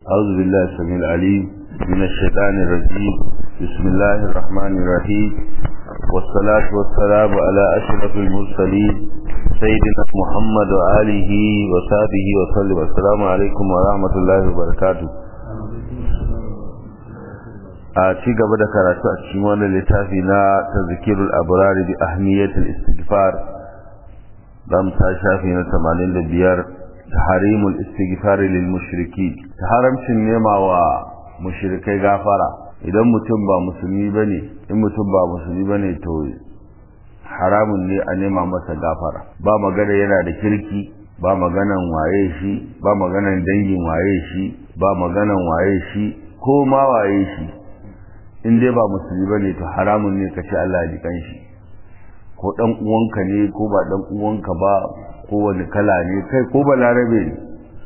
أعوذ بالله السميع العليم من الشيطان الرجيم بسم الله الرحمن الرحيم والصلاة والسلام على أشرف المرسلين سيدنا محمد وآله وصحبه وسلم السلام عليكم ورحمة الله وبركاته a ci gaba da karatu a cikin wannan littafi na tazkirul abrar bi ahmiyatil istighfar dan ta shafi na 85 tahrimul istighfar lil mushriki haramcin nema wa mushrikai gafara idan mutum ba musulmi bane in mutum ba musulmi bane to haramun ne a nema masa gafara ba magana yana da kirki ba maganan waye shi ba maganan dangin waye shi ba maganan waye shi ko ma waye shi in dai ba musulmi bane to haramun ne ka ce Allah ya ji shi ko dan uwanka ne ko ba dan uwanka ba ko wani kala ne kai ko ba larabe ne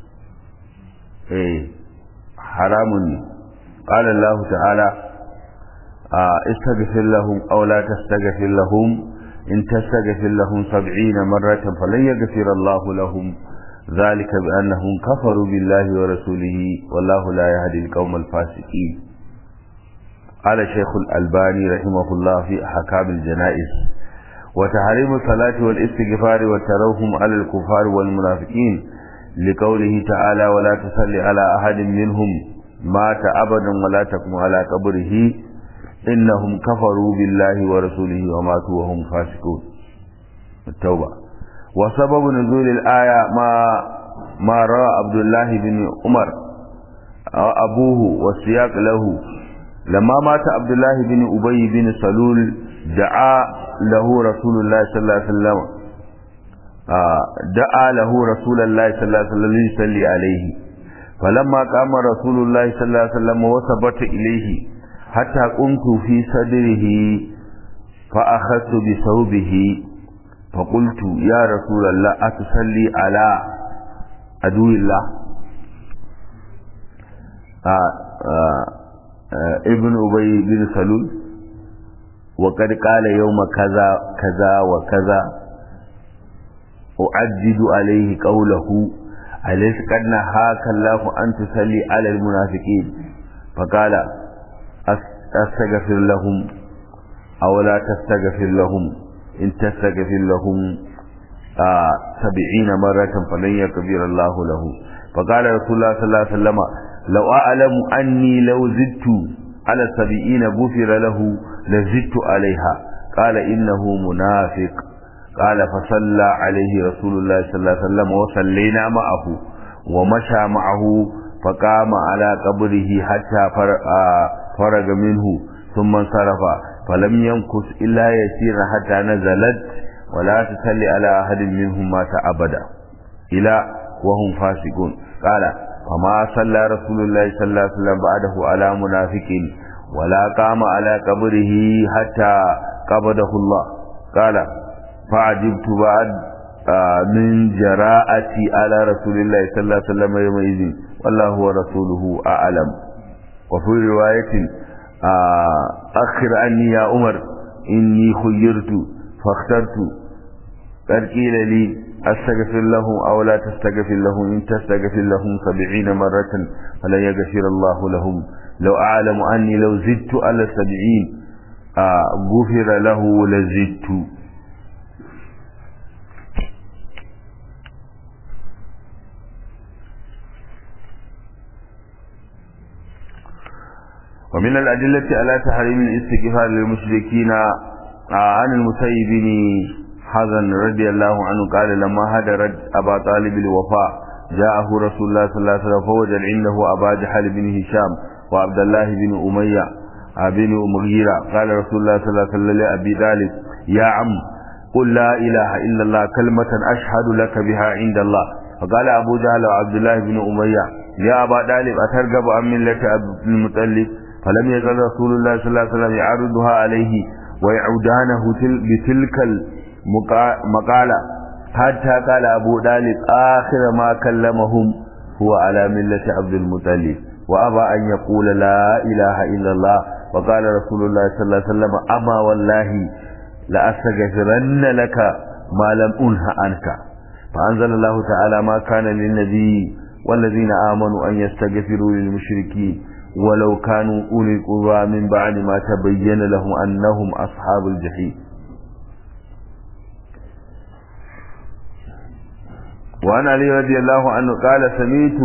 eh haramun ne qala Allah ta'ala istaghfir lahum aw la tastaghfir lahum in tastaghfir lahum 70 marratan falan yaghfir Allah lahum ذلك بأنهم كفروا بالله ورسوله والله لا يهدي القوم الفاسقين قال شيخ الألباني رحمه الله في أحكام الجنائز وتحريم الصلاة والاستغفار والتروهم على الكفار والمنافقين لقوله تعالى ولا تصلي على أحد منهم مات أبدا ولا تقم على قبره إنهم كفروا بالله ورسوله وماتوا وهم فاسقون التوبة وسبب نزول الآية ما ما رأى عبد الله بن عمر أبوه والسياق له لما مات عبد الله بن أبي بن سلول دعا له رسول الله صلى الله عليه وسلم دعا له رسول الله صلى الله عليه وسلم ليصلي عليه فلما قام رسول الله صلى الله عليه وسلم وثبت إليه حتى قمت في صدره فأخذت بثوبه فقلت يا رسول الله أتصلي على عدو الله آه آه ابن أبي بن سلول وقد قال يوم كذا كذا وكذا أعدد عليه قوله أليس قد نهاك الله أن تصلي على المنافقين فقال أستغفر لهم أو لا تستغفر لهم إن تستغفر لهم آه سبعين مرة فلن يكبر الله له فقال رسول الله صلى الله عليه وسلم لو أعلم أني لو زدت على السبعين غفر له لزدت عليها قال إنه منافق قال فصلى عليه رسول الله صلى الله عليه وسلم وصلينا معه ومشى معه فقام على قبره حتى فرغ منه ثم انصرف فلم يمكث إلا يسير حتى نزلت ولا تصلي على أحد منهم مات أبدا إلى وهم فاسقون قال فما صلى رسول الله صلى الله عليه وسلم بعده على منافق ولا قام على قبره حتى قبضه الله قال فعجبت بعد من جراءتي على رسول الله صلى الله عليه وسلم يومئذ والله ورسوله أعلم وفي رواية أخر عني يا عمر إني خيرت فاخترت قد قيل لي أستغفر لهم أو لا تستغفر لهم إن تستغفر لهم سبعين مرة فلن يغفر الله لهم لو أعلم أني لو زدت على السبعين غفر له لزدت ومن الأدلة على تحريم الاستغفار للمشركين عن المسيب بن حزن رضي الله عنه قال لما هدرت أبا طالب الوفاء جاءه رسول الله صلى الله عليه وسلم فوجد عنده أبا جحل بن هشام وعبد الله بن أمية بن مغيرة قال رسول الله صلى الله عليه وسلم لأبي طالب يا عم قل لا إله إلا الله كلمة أشهد لك بها عند الله فقال أبو جهل وعبد الله بن أمية يا أبا طالب أترغب عن ملة عبد المطلب فلم يزل رسول الله صلى الله عليه وسلم يعرضها عليه ويعودانه بتلك المقالة حتى قال أبو طالب آخر ما كلمهم هو على ملة عبد المطلب وأبى أن يقول لا إله إلا الله وقال رسول الله صلى الله عليه وسلم أما والله لأستغفرن لك ما لم أنه عنك فأنزل الله تعالى ما كان للنبي والذين آمنوا أن يستغفروا للمشركين ولو كانوا أولي القربى من بعد ما تبين لهم أنهم أصحاب الجحيم وعن علي رضي الله عنه قال سميت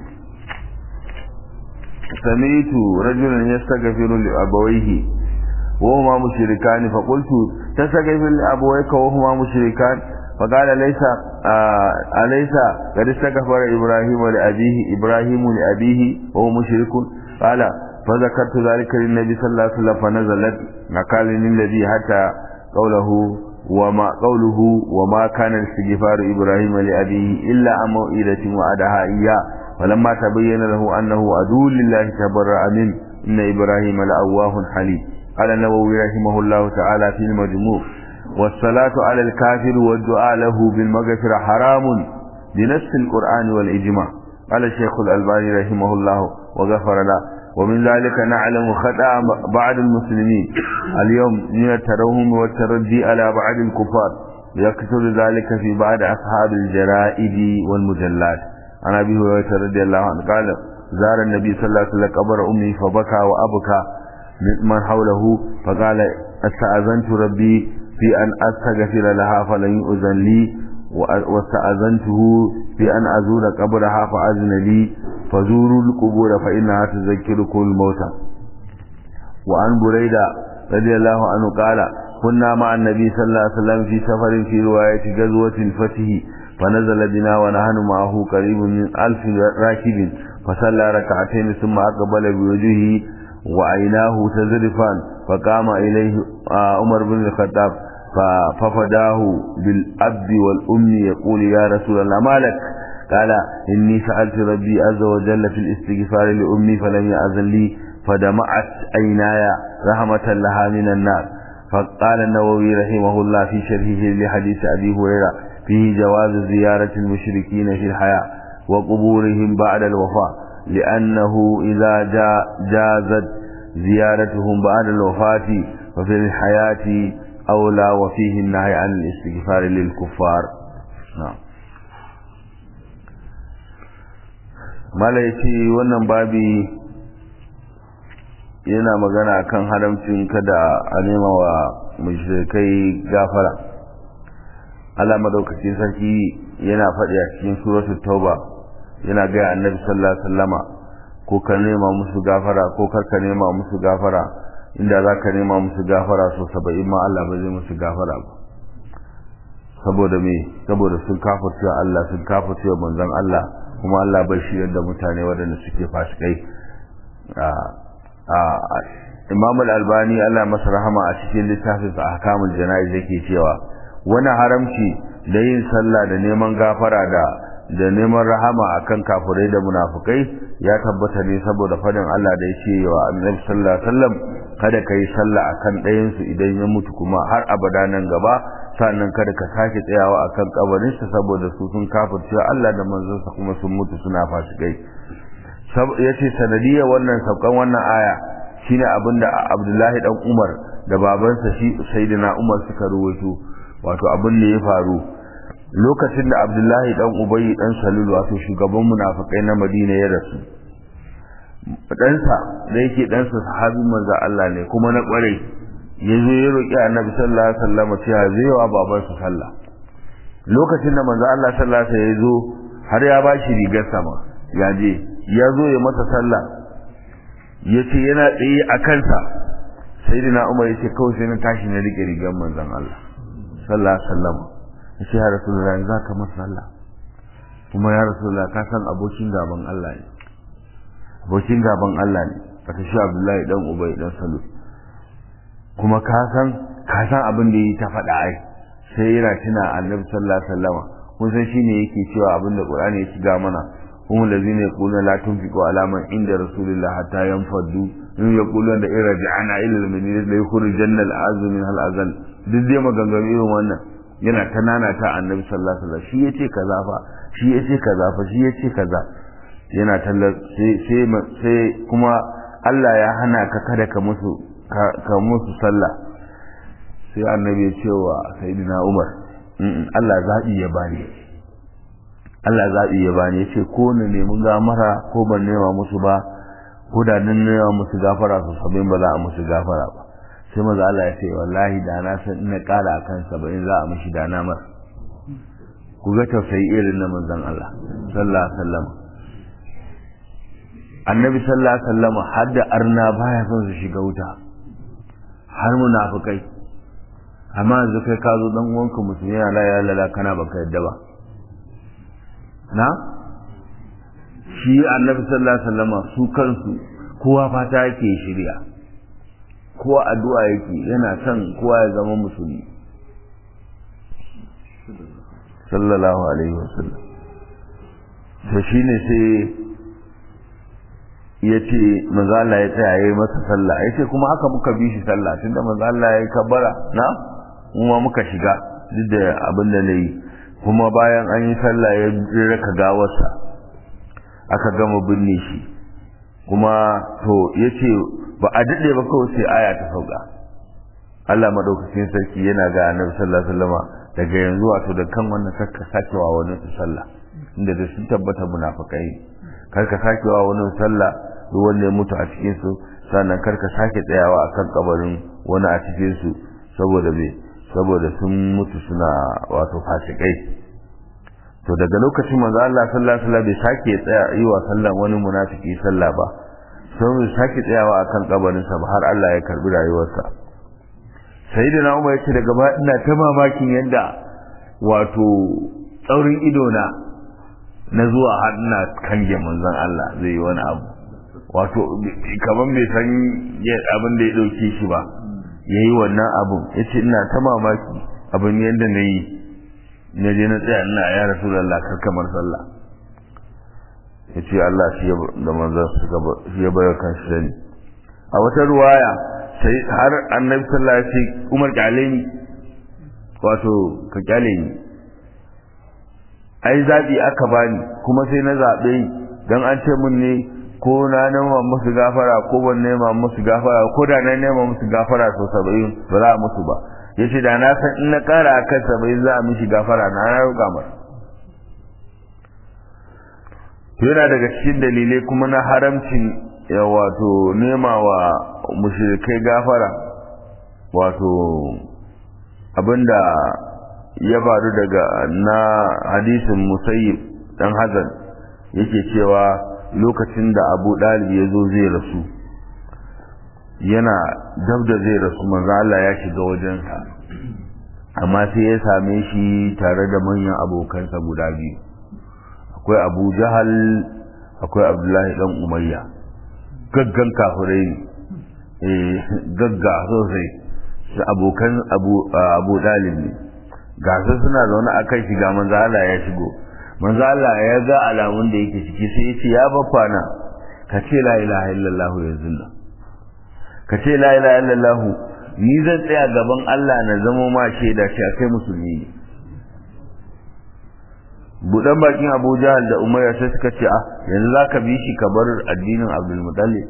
سميت رجلا يستغفر لأبويه وهما مشركان فقلت تستغفر لأبويك وهما مشركان فقال ليس آه أليس قد استغفر إبراهيم لأبيه إبراهيم لأبيه وهو مشرك قال فذكرت ذلك للنبي صلى الله عليه وسلم فنزلت قال للذي حتى قوله وما قوله وما كان استغفار إبراهيم لأبيه إلا عن موئلة وعدها إياه فلما تبين له أنه عدو لله تبرأ منه إن إبراهيم لأواه حليم قال النووي رحمه الله تعالى في المجموع والصلاة على الكافر والدعاء له بالمغفرة حرام بنص القرآن والإجماع قال الشيخ الألباني رحمه الله وغفر له ومن ذلك نعلم خطأ بعض المسلمين اليوم من الترهم والتردي على بعض الكفار يكثر ذلك في بعض أصحاب الجرائد والمجلات عن أبي هريرة رضي الله عنه قال زار النبي صلى الله عليه وسلم قبر أمي فبكى وأبكى من حوله فقال استأذنت ربي في أن أستغفر لها فلن يؤذن لي واستأذنته في أن أزور قبرها فأذن لي فزوروا القبور فإنها تذكركم الموتى وعن بريدة رضي الله عنه قال كنا مع النبي صلى الله عليه وسلم في سفر في رواية غزوة الفتح فنزل بنا ونحن معه قريب من ألف راكب فصلى ركعتين ثم أقبل بوجهه وعيناه تزرفان فقام إليه عمر بن الخطاب ففداه بالأب والأم يقول يا رسول الله ما لك قال إني سألت ربي عز وجل في الاستغفار لأمي فلم يأذن لي فدمعت عيناي رحمة لها من النار فقال النووي رحمه الله في شرحه لحديث أبي هريرة فيه جواز زيارة المشركين في الحياة وقبورهم بعد الوفاة لأنه إذا جا جازت زيارتهم بعد الوفاة ففي الحياة أولى وفيه النهي عن الاستغفار للكفار نعم mala ya ce wannan babi yana magana kan haramcin kada a nema wa mushrikai gafara Allah madaukakin sarki yana faɗi a cikin suratul tauba yana ga annabi sallallahu alaihi wasallama ko ka nema musu gafara ko kar ka nema musu gafara inda za ka nema musu gafara so saba'in ma Allah ba zai musu gafara ba saboda me saboda sun kafirce Allah sun kafirce manzon Allah kuma Allah bai shi da mutane waɗanda suke fasikai Imam al-Albani Allah masa rahama a cikin littafin sa Ahkamul Jana'iz yake cewa wani haramci da yin sallah da neman gafara da da neman rahama akan kafirai da munafukai ya tabbata ne saboda fadin Allah da yake wa Annabi sallallahu alaihi wasallam kada ka yi sallah akan ɗayan su idan ya mutu kuma har abada nan gaba sannan kada ka sake tsayawa akan kabarin sa saboda su sun kafirce Allah da manzon sa kuma sun mutu suna fasikai yace sanadiyar wannan saukan wannan aya shine abinda Abdullahi dan Umar da babansa shi Sayyidina Umar suka ruwaito wato abin da ya faru lokacin da Abdullahi dan Ubay dan Salul wato shugaban munafikai na Madina ya rasu ɗansa da yake ɗansa sahabin manzo Allah ne kuma na ƙware ya zo ya roƙi annabi sallallahu alaihi wasallam cewa zai wa babansa sallah lokacin da manzo Allah sallallahu alaihi ya zo har ya bashi rigar sama ya je ya zo ya masa sallah ya ce yana tsaye a kansa sayyidina Umar ya ce kawai sai na tashi na rike rigar manzon Allah sallallahu alaihi wasallam ya ce ya rasulullahi za ka masa sallah kuma ya rasulullahi ka san abokin gaban Allah ne abokin gaban Allah ne bata shi Abdullahi dan Ubay dan Salul kuma ka san ka san abin da yi ta faɗa ai sai yana tuna Annabi sallallahu alaihi wasallam kun san shine yake cewa abin da Qur'ani ya shiga mana kuma lazina yaquluna la tunfiqu ala man inda rasulillah hatta yanfaddu in yaquluna da irja'ana ila al-madinati la yukhrijanna al-azm min al-azal duk dai maganganu irin wannan yana ta nana ta Annabi sallallahu alaihi wasallam shi yace kaza fa shi yace kaza fa shi yace kaza yana tallar sai kuma Allah ya hana ka kada ka musu ka musu sallah sai annabi ya ce wa sayyidina Umar Allah zaɓi ya bani Allah zaɓi ya bani ya ce ko na nemi gamara ko ban nema musu ba ko da nan nema musu gafara su sabin ba za a musu gafara ba sai maza Allah ya ce wallahi da na san ina ƙara akan saba'in za a mishi da na masa ku ga tausayi irin na manzon Allah sallallahu alaihi wasallam annabi sallallahu alaihi wasallam har da arna baya son su shiga wuta har munafikai amma yanzu kai ka zo dan uwanka musulmi yana la ya lala kana baka yadda ba na shi annabi sallallahu alaihi wasallam su kansu kowa fata yake shirya kowa addu'a yake yana son kowa ya zama musulmi sallallahu alaihi wasallam to shine sai ya ce manzo Allah ya tsaya yayi masa sallah ya ce kuma haka muka bi shi sallah tunda manzo Allah ya yi kabbara na kuma muka shiga duk da abin da nayi kuma bayan an yi sallah ya raka gawarsa aka gama binne shi kuma to yace ba a dade ba kawai sai aya ta sauka Allah madaukakin sarki yana ga Annabi sallallahu alaihi wasallama daga yanzu wato da kan wannan kakka sakewa wani sallah inda da sun tabbata munafikai karka sakewa wani sallah duk wanda ya mutu a cikin su sannan karka sake tsayawa akan kabarin wani a cikin su saboda me saboda sun mutu suna wato fasikai to daga lokacin manzo Allah sallallahu alaihi wasallam bai sake tsaya yi wa sallan wani munafiki sallah ba sai bai sake tsayawa akan kabarin sa ba har Allah ya karbi rayuwarsa sayyidina Umar yace daga ba ina ta mamakin yadda wato tsaurin ido na na zuwa har ina kange manzon Allah zai yi wani abu wato kaman bai san abin da ya dauke shi ba yayi wannan abun yace ina ta mamaki abin yadda na yi na je na tsaya ina ya rasulullah kar kamar sallah yace Allah shi da manzon suka shi ya bayar kan shi sani a wata ruwaya sai har annabi sallallahu alaihi wasallam Umar kyale ni wato ka kyale ni ai zabi aka bani kuma sai na zabe dan an ce mun ne ko na nema musu gafara ko ban nema musu gafara ko da na nema musu gafara so 70 ba za a musu ba yace da na san in na kara akan 70 za a mishi gafara na na roƙa masa yana daga cikin dalilai kuma na haramcin ya wato nema wa mushrikai gafara wato abinda ya faru daga na hadisin musayyib dan hazan yake cewa lokacin da abu dalib ya zo zai rasu yana dab da zai rasu manzo Allah ya shiga wajensa amma sai ya same shi tare da manyan abokansa guda biyu akwai abu jahal akwai abdullahi dan umayya gaggan kafirai ne gagga sosai su abokan abu dalib ne ga su suna zaune a kan shiga manzo Allah ya shigo manzo Allah ya ga alamun da yake ciki sai ya ce ya bafana ka ce la ilaha illallah yanzu nan ka ce la ilaha illallah ni zan tsaya gaban Allah na zama ma shaida shi kai musulmi ne budan bakin Abu Jahal da Umayya sai suka ce ah yanzu zaka bi shi ka bar addinin Abdul Muttalib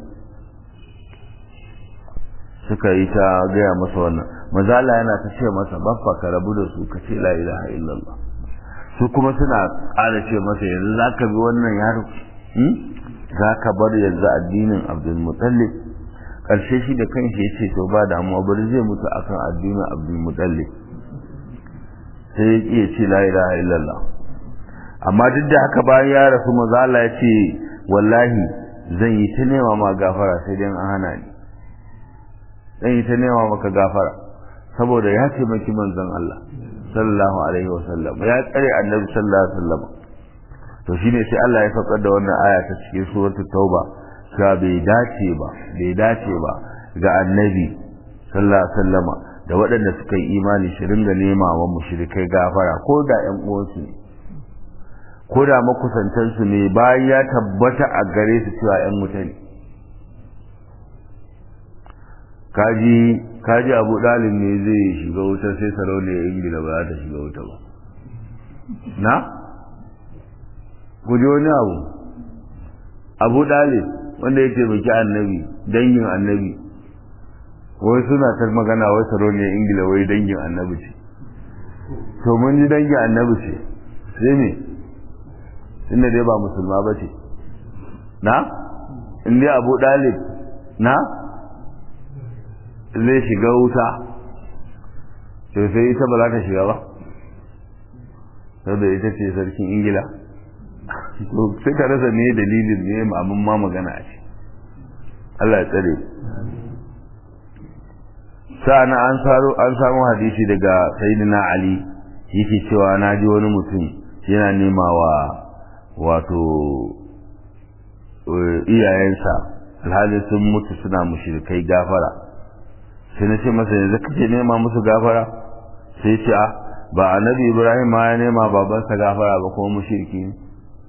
suka yi ta gaya masa wannan maza Allah yana ta ce masa baffa ka rabu da su ka ce la ilaha illallah su kuma suna ƙara ce masa yanzu zaka bi wannan yaro zaka bar yanzu addinin Abdul Muttalib karshe shi da kanshi ya ce to ba damuwa bari zai mutu akan addinin Abdul Muttalib sai ya ce ce la ilaha illallah amma duk da haka bayan ya rasu maza Allah ya ce wallahi zan yi ta nema ma gafara sai dai an hana ni zan yi ta nema maka gafara saboda ya taimaki manzon Allah sallallahu alaihi wasallam ya tsare annabi sallallahu alaihi wasallam to shine sai Allah ya faɗa da wannan aya ta cikin suratul tauba cewa bai dace ba bai dace ba ga annabi sallallahu alaihi wasallam da waɗanda suka yi imani shi ringa nema wa mushrikai gafara ko da ƴan uwansu ne ko da makusantansu ne bayan ya tabbata a gare su cewa ƴan wuta ne kaji kaji abu dalib ne zai shiga wuta sai sarauniyar ingila ba za ta shiga wuta ba na guji wani abu abu dalib wanda ya taimaki annabi dangin annabi wai suna ta magana wai sarauniyar ingila wai dangin annabi ce to mun ji dangin annabi ce sai ne inda dai ba musulma ba ce na in dai abu dalib na zai shiga wuta to sai ita ba za ta shiga ba saboda ita ce sarkin ingila sai ka rasa ne dalilin ne abin ma magana a ce Allah ya tsare sa'ana an saro an samu hadisi daga sayyidina ali yake cewa na ji wani mutum yana nema wa wato iyayensa alhali sun mutu suna mushrikai gafara sai na ce masa yanzu kake nema musu gafara sai ce a ba annabi ibrahim ma ya nema babansa gafara ba kuma mushriki ne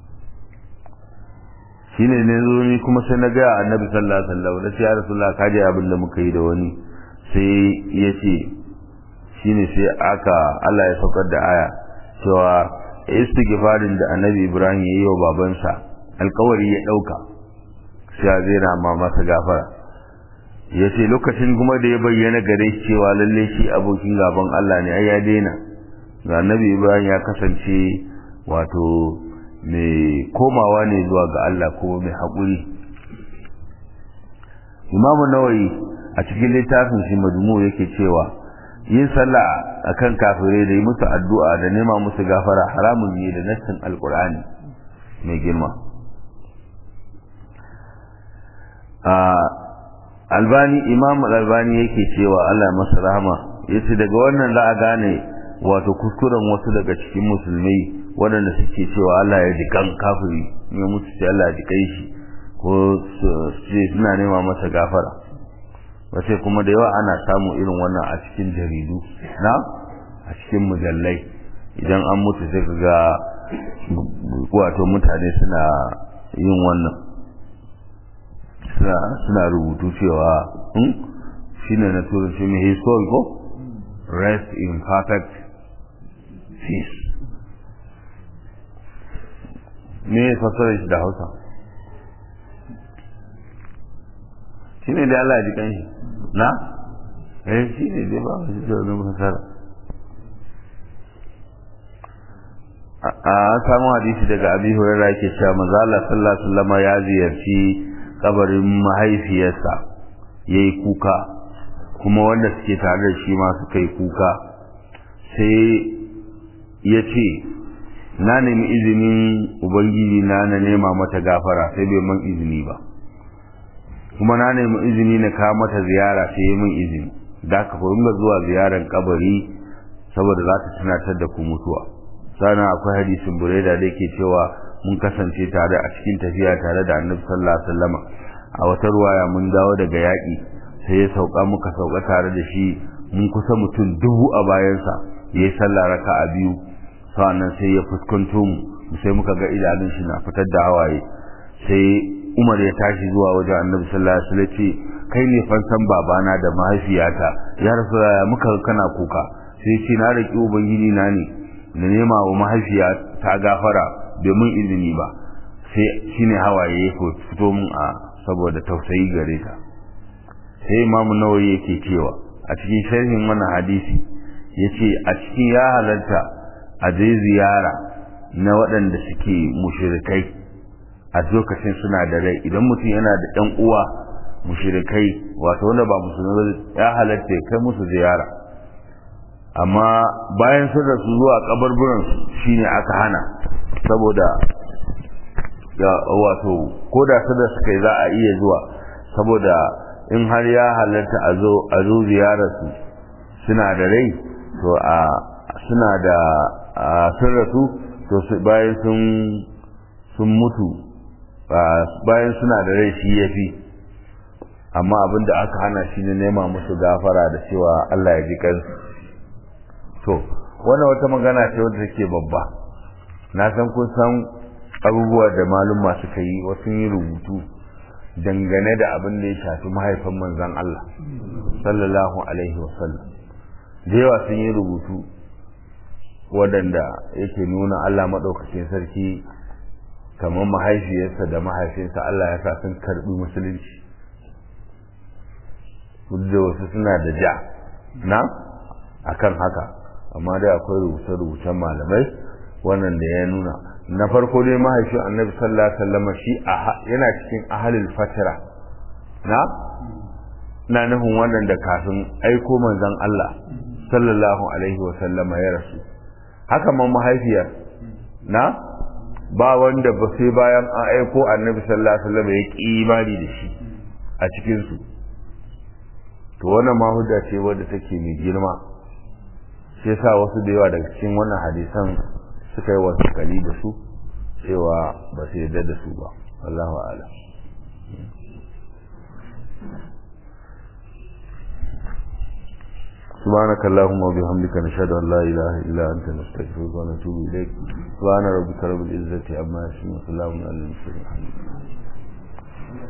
shine ne zo ni kuma sai na ga annabi sallallahu alaihi wasallam da ya rasulullah ka ji abin da muka yi da wani sai ya ce shine sai aka Allah ya saukar da aya cewa istighfarin da annabi ibrahim ya yi wa babansa alkawari ya dauka sai ya zera ma masa gafara ya ce lokacin kuma da ya bayyana gare shi cewa lalle shi abokin gaban Allah ne ai ya daina ga annabi ibrahim ya kasance wato mai komawa ne zuwa ga Allah ko mai haƙuri imamu nawayi a cikin littafin shi majmu yake cewa yin sallah akan kafirai da yi musu addu'a da nema musu gafara haramun ne da nassin alkur'ani mai girma albani imam albani yake cewa Allah masa rahama yace daga wannan za a gane wato kuskuren wasu daga cikin musulmai waɗanda suke cewa Allah ya ji kan kafiri ya mutu sai Allah ya ji kai shi ko su suna nema masa gafara wace kuma da yawa ana samu irin wannan a cikin jaridu na a cikin mujallai idan an mutu sai ga wato mutane suna yin wannan suna rubutu cewa shine na turanci mai historical rest in perfect peace me ya fassara shi da hausa shi ne da Allah ji kan shi na? eh shi ne dai ba shi da wani fassara a samu hadisi daga abi hurairah yake cewa manzo Allah sallallahu alaihi wasallam ya ziyarci kabarin mahaifiyarsa yayi kuka kuma wanda suke tare da shi ma suka yi kuka sai ya ce na nemi izinin ubangiji na na nema mata gafara sai bai man izini ba kuma na nemi izini na kawo mata ziyara sai yi min izini da ka ga zuwa ziyarar kabari saboda za ta tunatar da ku mutuwa sannan akwai hadisin bureda da yake cewa mun kasance tare a cikin tafiya tare da annabi sallallahu alaihi wasallam a wata ruwaya mun dawo daga yaƙi sai ya sauka muka sauka tare da shi mun kusa mutum dubu a bayansa ya yi sallah raka'a biyu sa'annan sai ya fuskanto mu sai muka ga idanun shi na fitar da hawaye sai Umar ya tashi zuwa wajen Annabi sallallahu alaihi wasallam ce kai ne fansan babana da mahaifiyata ya rasulullah muka kana kuka sai ce na raki ubangiji na ne na nema wa mahaifiya ta gafara domin izini ba sai shine hawaye ya fito mun a saboda tausayi gare ta sai Imam Nawawi yake cewa a cikin sharhin wannan hadisi yace a cikin ya halarta a je ziyara na waɗanda suke mushirikai a lokacin suna da rai idan mutum yana da ɗan uwa mushirikai wato wanda ba musulmi ya halatta kai musu ziyara amma bayan sun rasu zuwa kabarburan shine aka hana saboda ga wato ko da su da suka za a iya zuwa saboda in har ya halatta a zo a zo ziyararsu suna da rai to a suna da sun rasu to bayan sun sun mutu bayan suna da rai shi ya fi amma abin da aka hana shi ne nema musu gafara da cewa Allah ya ji kansu to wannan wata magana ce wadda take babba na san kun san abubuwa da maluma suka yi wasu yi rubutu dangane da abin da ya shafi mahaifin manzon Allah sallallahu alaihi wasallam da yawa sun yi rubutu waɗanda yake nuna Allah maɗaukacin sarki kamar mahaifiyarsa da mahaifinsa Allah ya sa sun karɓi musulunci da wasu suna da ja na akan haka amma dai akwai rubuce-rubucen malamai wannan da ya nuna na farko dai mahaifin annabi sallallahu alaihi wasallam shi yana cikin ahalul fatira na na nufin wannan da kafin aiko manzon Allah sallallahu alaihi wasallam ya rasu haka man mahaifiyar na ba wanda ba sai bayan an aiko annabi sallallahu alaihi wasallam ya ki imani da shi a cikin su to wannan ma hujja ce wadda take mai girma shi yasa wasu da yawa daga cikin wannan hadisan suka yi wasu kali da su cewa ba su yarda da su ba wallahu a'lam سبحانك اللهم وبحمدك نشهد ان لا اله الا انت نستغفرك ونتوب اليك سبحان ربك رب العزه عما يصفون وسلام على المرسلين